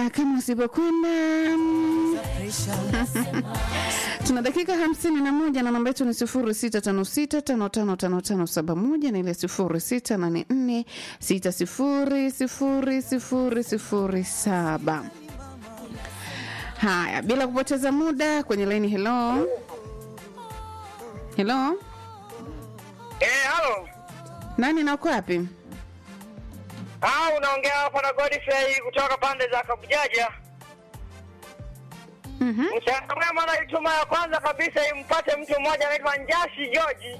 Haya, kama usipokwenda tuna dakika hamsini na moja na namba yetu ni sifuri sita tano sita tano tano tano tano saba moja na ile sifuri sita nane nne sita sifuri sifuri sifuri sifuri saba. Haya, bila kupoteza muda kwenye laini. Hello, hello, Eh, halo. nani na uko wapi? Ah, unaongea hapa na Godfrey kutoka pande za Kabujaja. Mhm. Mchana mwema naituma ya kwanza kabisa impate mtu mmoja anaitwa Njasi George.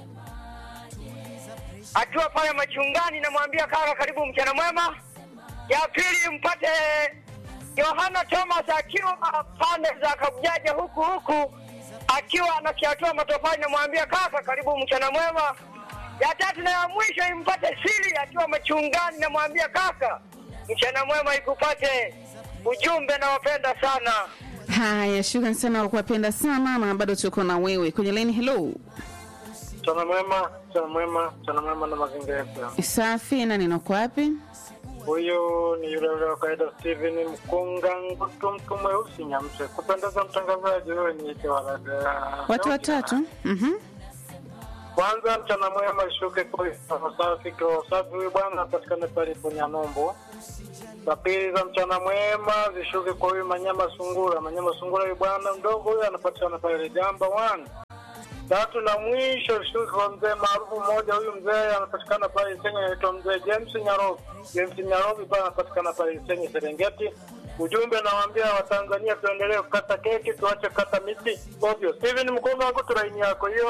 Akiwa pale machungani namwambia kaka karibu mchana mwema. Ya pili mpate Yohana Thomas akiwa pande za Kabujaja huku huku akiwa anakiatua matofali namwambia kaka karibu mchana mwema. Ya tatu na ya mwisho impate siri akiwa machungani namwambia kaka mchana mwema ikupate. Ujumbe nawapenda sana. Haya, shukrani sana kwa kuwapenda sana, na bado tuko na wewe kwenye laini. Hello, Mchana mwema, mchana mwema, mchana mwema na mazingira yetu. safi, nani na uko wapi? Huyu ni yule yule wa kawaida Steven Mkunga Ngutu, mtu mweusi Nyamse. Kupendeza mtangazaji, wewe niite walaga. Watu watatu. Mhm. Kwanza mchana mwema ishuke kwa safi kwa safi, huyu bwana apatikane pale Punyanombo. Za pili za mchana mwema zishuke kwa huyu Manyama Sungura. Manyama Sungura, huyu bwana mdogo huyu anapatikana pale Jamba one. Tatu na mwisho shuke kwa mzee maarufu mmoja, huyu mzee anapatikana pale Isenye, anaitwa mzee James Nyarobi. James Nyarobi pale anapatikana pale Isenye Serengeti. Ujumbe nawaambia Watanzania tuendelee kukata keki, tuache kukata miti ovyo. Steven Mkunga wako turaini yako hiyo.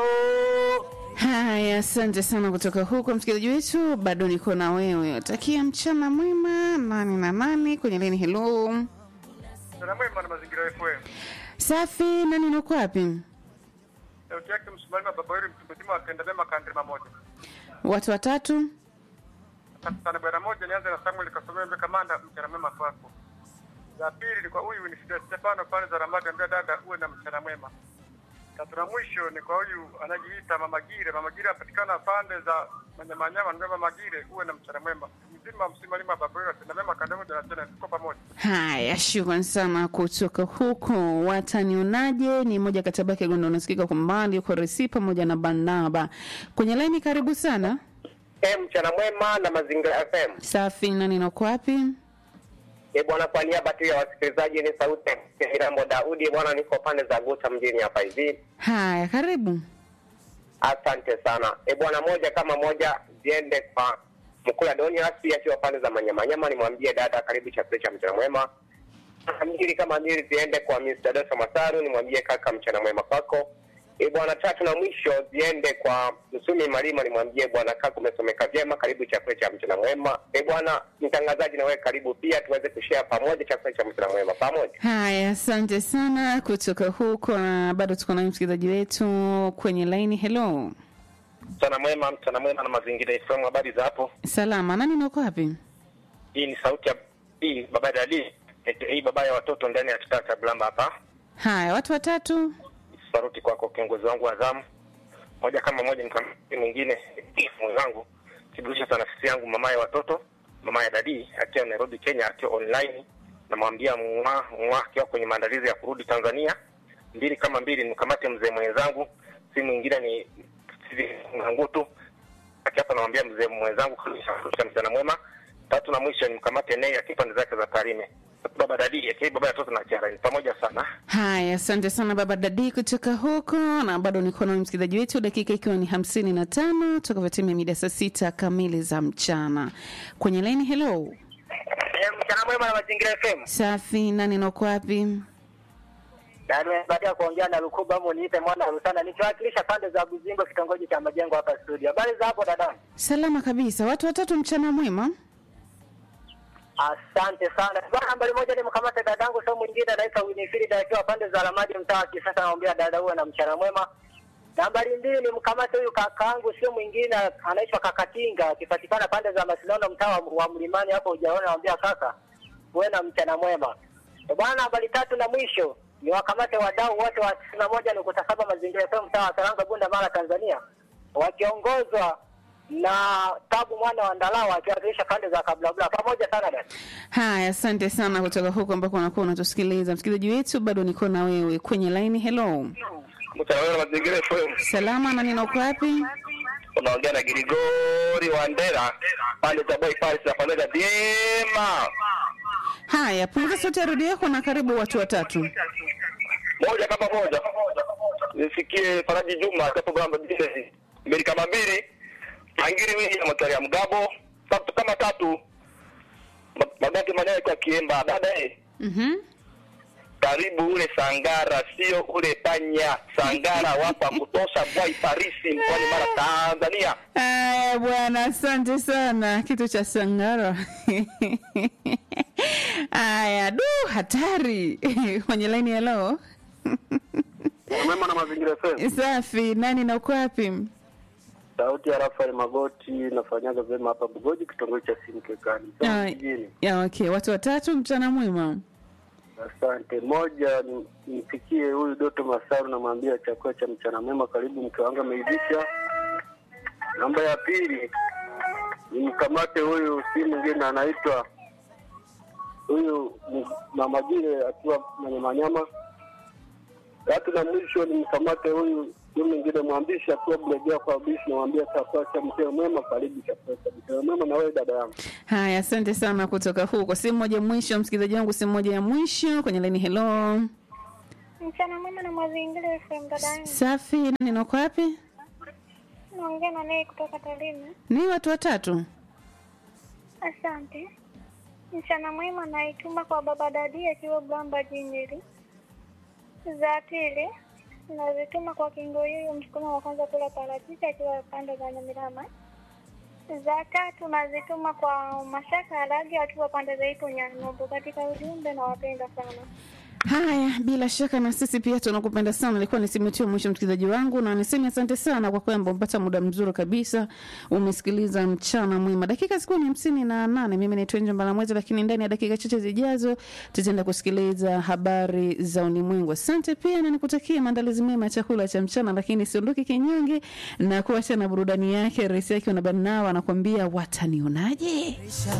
Haya, asante sana kutoka huko msikilizaji wetu, bado niko na wewe. Takia mchana mwema nani na nani kwenye laini. Hello, Mchana mwema na mazingira FM. safi, nani na uko wapi? Sauti yake msimamizi wa baba yule mtu mzima akaenda mema kandima moja. Watu watatu. Asante sana bwana moja, nianze na Samuel Kasomea Mbe Kamanda, mchana mwema kwako. Za pili ni kwa huyu ni Fidel Stefano pale za Ramadi, ambia dada uwe na mchana mwema. Tatu na mwisho ni kwa huyu anajiita Mama Gire. Mama Gire apatikana pande za Manyamanyama, ambia Mama Gire uwe na mchana mwema. Mzima msimamizi wa baba yule atenda mema kandima moja na tena tuko pamoja. Haya, shukrani sana kutoka huko. Watanionaje ni moja kati ya baki gondo unasikika kwa mbali uko Resi pamoja na Barnaba kwenye laini. Karibu sana. Eh, mchana mwema na mazingira FM. Safi, nani na uko wapi? E bwana, kwa niaba tu ya wasikilizaji ni sauti ya Mirambo Daudi. Bwana, niko pande za Guta mjini hapa hivi. Haya, karibu. Asante sana. E bwana, moja kama moja ziende kwa Mkula Donias akiwa pande za Manyamanyama, nimwambie dada karibu chakula cha mchana mwema. Mbili kama mbili ziende kwa Mr. Dosa Masaru, nimwambie kaka mchana mwema kwako. E bwana, tatu na mwisho ziende kwa Msumi Malima, nimwambie bwana kaka umesomeka vyema, karibu chakula cha mchana mwema. E bwana mtangazaji, na wewe karibu pia, tuweze kushare pamoja chakula cha mchana mwema pamoja. Haya, asante sana kutoka huko, na bado tuko na msikilizaji wetu kwenye laini. Hello, Mchana mwema, mchana mwema na mazingira FM. Habari za hapo? salama, nani na uko wapi? Hii ni sauti ya hii baba Dadi, hii baba ya watoto ndani ya kitaa cha Blamba hapa. Haya, watu watatu. Saruti kwako kiongozi wangu wa zamu. Moja kama moja nikamwambia mwingine mwenzangu kiburudisha sana nafsi yangu mama ya watoto, mama ya Dadi akiwa Nairobi Kenya, akiwa online namwambia mwa mwa akiwa kwenye maandalizi ya kurudi Tanzania. Mbili kama mbili nikamate mzee mwenzangu, si mwingine ni Ngutu akiapa namwambia mzee mwenzangu kabisa mchana mwema. Tatu na mwisho ni mkamate Nei akiwa pande zake za Tarime. Baba Dadi akiwa baba ya watoto na Kiara pamoja sana. Haya, asante sana baba Dadi kutoka huko, na bado niko na msikilizaji wetu, dakika ikiwa ni hamsini na tano tukavyotimia mida saa sita kamili za mchana kwenye laini. Hello, Eh, mchana mwema na mazingira FM. safi, nani na uko wapi? Na baada ya kuongea na Lukuba hapo niite mwana Rusana nikiwakilisha pande za Buzingo kitongoji cha Majengo hapa studio. Habari za hapo dada? Salama kabisa, watu watatu, mchana mwema. Asante sana. Bwana nambari moja ni mkamate dadangu sio mwingine anaitwa Winifrida akiwa pande za Ramadi mtaa wa Kisasa naombea dada uwe na mchana mwema. Nambari mbili ni mkamate huyu kakaangu sio mwingine anaitwa Kakatinga akipatikana pande za Masinono mtaa wa- wa Mlimani hapo hujaona naombea kaka uwe na mchana mwema. Eh, Bwana nambari tatu na mwisho ni wakamate wadau wote wa tisini na moja nukta saba mazingira FM mtaa wa Saranga Bunda Mara Tanzania wakiongozwa na Tabu mwana wa Ndalawa akiwakilisha pande za Kablabla. Pamoja sana dada. Haya, asante sana kutoka huko ambako unakuwa unatusikiliza. Msikilizaji wetu, bado niko na wewe kwenye laini. Hello, Mtaalamu wa mazingira FM. salama na nina uko wapi? Unaongea na Grigori wa Ndera pande za Boy Palace na pamoja vyema. Haya, punguza sauti ya redio yako na karibu watu watatu. Moja kama moja. Nisikie Faraji Juma hapo Bramba Business. Mbili kama mbili. Angiri wingi ya Mataria Mgabo. Tatu kama tatu. Ma- Magati maneno kwa Kiemba. Dada eh. Mhm. Karibu ule Sangara, sio ule Panya. Sangara wapa kutosha Boy Parisi mkoani Mara Tanzania. Haya bwana, asante sana. Kitu cha Sangara. Haya, du, hatari kwenye laini. Hello, Mwema na mazingira FM. safi. Nani na uko wapi? Sauti ya Rafael Magoti nafanyaga vyema hapa Bugoji kitongoji cha Simkekani. Ah, Mjini. ya, okay, watu watatu. Mchana mwema. Asante. Moja ni- nimpikie huyu Doto Masaru, namwambia chakula cha mchana mwema, karibu mke wangu ameivisha. Namba ya pili nimkamate huyu, si mwingine anaitwa huyu ni mama Jile akiwa mwenye manyama. Tatu na mwisho nimkamate huyu huyu mwingine mwandishi akiwa Bulegea kwa bishi, namwambia chakula cha mchana mwema, karibu chakula cha mchana mwema. Na wewe dada yangu Haya, asante sana kutoka huko. Simu moja mwisho, msikilizaji wangu, simu moja ya mwisho kwenye laini. Hello, Mchana mwema na mazingira FM dada yangu. safi. Nani na uko wapi? Naongea na naye kutoka Tarime. Ni watu watatu. Asante. Mchana mwema naituma kwa baba dadi akiwa Blamba Jinjiri. Za pili nazituma kwa Kingoyoyo msukuma wa kwanza kula parachichi akiwa pande za Nyamirama. Za tatu nazituma kwa Mashaka Alagi akiwa pande za Ipo Nyanombo. Katika ujumbe nawapenda sana. Haya, bila shaka na sisi pia tunakupenda sana. Ilikuwa ni simu yetu ya mwisho, msikilizaji wangu, na niseme asante sana kwa kwamba umepata muda mzuri kabisa, umesikiliza mchana mwema. Dakika zikuwa ni hamsini na nane. Mimi naitwa Nje Mbalamwezi, lakini ndani ya dakika chache zijazo tutaenda kusikiliza habari za ulimwengu. Asante pia na nikutakia maandalizi mema ya chakula cha mchana, lakini siondoke kinyonge na kuacha na burudani yake. Rais yake na Barnawa anakuambia watanionaje.